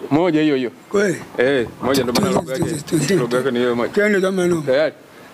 Moja hiyo hiyo. Kweli? Eh, moja ndio maana lugha yake. Twende, twende, Lugha yake ni hiyo moja. Twende kama no. Tayari?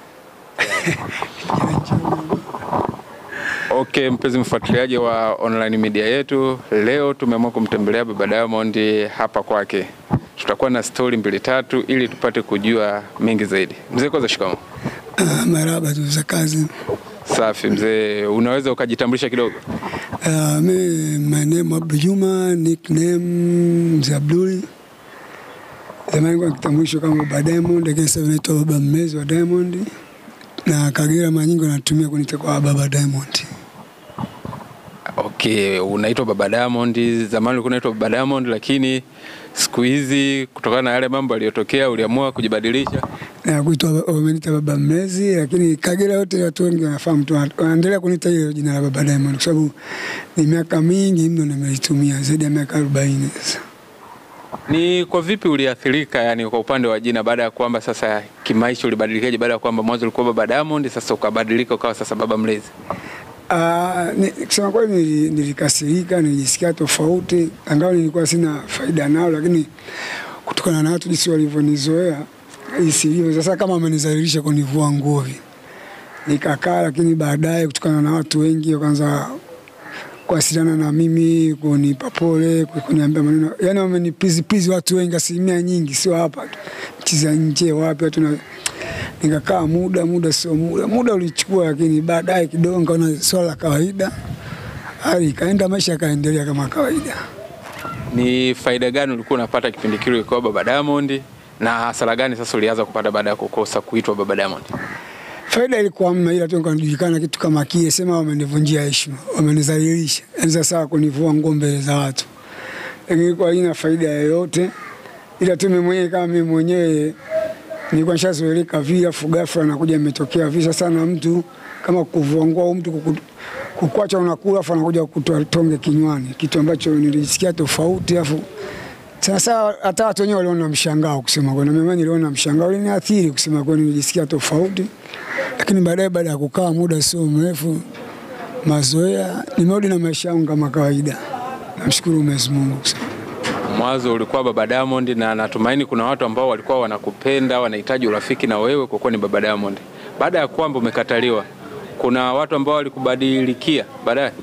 Okay, mpenzi mfuatiliaji wa online media yetu, leo tumeamua kumtembelea Baba Diamond hapa kwake. Tutakuwa na stori mbili tatu ili tupate kujua mengi zaidi. Mzee, kwanza shikamoo. Ah, maraba tu za kazi. Safi mzee, unaweza ukajitambulisha kidogo? Uh, mi my name Abdul Juma, nickname Mzee Abduli. Zamani kwa kitambulisho kama Baba Diamond, lakini sasa naitwa Baba Mmezi wa Diamond. Na Kagera mara nyingi wanatumia kuniita kwa Baba Diamond. Okay, unaitwa Baba Diamond. Zamani ulikuwa unaitwa Baba Diamond, lakini siku hizi kutokana na yale mambo yaliyotokea uliamua kujibadilisha. Na kuitwa wameniita Baba Mmezi, lakini Kagera yote watu wengi wanafahamu tu, wanaendelea kuniita hilo jina la Baba Diamond kwa sababu ni miaka mingi mno nimeitumia, zaidi ya miaka 40 sasa. Ni kwa vipi uliathirika, yani kwa upande wa jina, baada ya kwamba sasa kimaisha ulibadilikaje, baada ya kwamba mwanzo ulikuwa Baba Diamond, sasa ukabadilika ukawa sasa Baba Mlezi? Ah, ni- kusema kweli nili- nilikasirika, nilijisikia tofauti, angawa nilikuwa sina faida nao, lakini kutokana na watu jinsi walivyonizoea jinsi ilivyo sasa, kama wamenizalilisha kunivua nguo hivi, nikakaa, lakini baadaye kutokana na watu wengi wakaanza kuwasiliana na mimi, kunipa pole, kuniambia maneno, yani wamenipizipizi watu wengi, asilimia nyingi, sio hapa tu, nchi za nje, wapi watu na nikakaa muda muda sio muda muda ulichukua, lakini baadaye kidogo nikaona swala la kawaida, hali ikaenda, maisha yakaendelea kama kawaida. Ni faida gani ulikuwa unapata kipindi kile ulikuwa Baba Diamond, na hasara gani sasa ulianza kupata baada ya kukosa kuitwa Baba Diamond? Faida ilikuwa hamna, ila tu nikajulikana kitu kama kile, sema wamenivunjia heshima, wamenizalilisha, yani sasa kunivua nguo mbele za watu, lakini ilikuwa haina faida yoyote, ila tu mimi mwenyewe kama mimi mwenyewe nilikuwa nishazoeleka vile, afu ghafla nakuja imetokea visa sana, mtu kama kuvua nguo au mtu kuku- kukwacha unakula, afu anakuja kutoa tonge kinywani, kitu ambacho nilijisikia tofauti, afu sasa hata watu wenyewe waliona mshangao kusema kweli, na mimi niliona mshangao, uliniathiri kusema kweli, nilijisikia tofauti, lakini baadaye, baada ya kukaa muda sio mrefu, mazoea, nimerudi na maisha yangu kama kawaida. Namshukuru Mwenyezi Mungu kusema. Mwanzo ulikuwa Baba Diamond, na natumaini kuna watu ambao walikuwa wanakupenda, wanahitaji urafiki na wewe kwa kuwa ni Baba Diamond. Baada ya kwamba umekataliwa, kuna watu ambao walikubadilikia baadaye?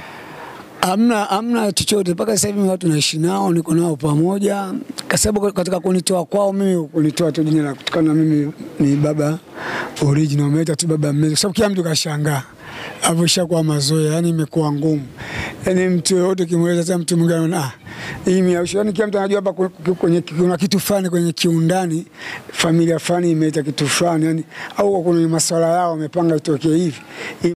Amna, amna chochote mpaka sasa hivi watu naishi nao, niko nao pamoja, kwa sababu katika kunitoa kwao mimi kunitoa tu jina la kutokana na mimi ni baba original, umeita tu baba mmezi, kwa sababu kila mtu kashangaa hapo, ishakuwa mazoea, yani imekuwa ngumu, yani mtu yoyote kimweleza, hata mtu mwingine anaona ah, hii miausho, yani kila mtu anajua hapa ku- ku- kwenye kuna kitu fulani kwenye kiundani, familia fulani imeita kitu fulani, yani au kuna masuala yao wamepanga itokee hivi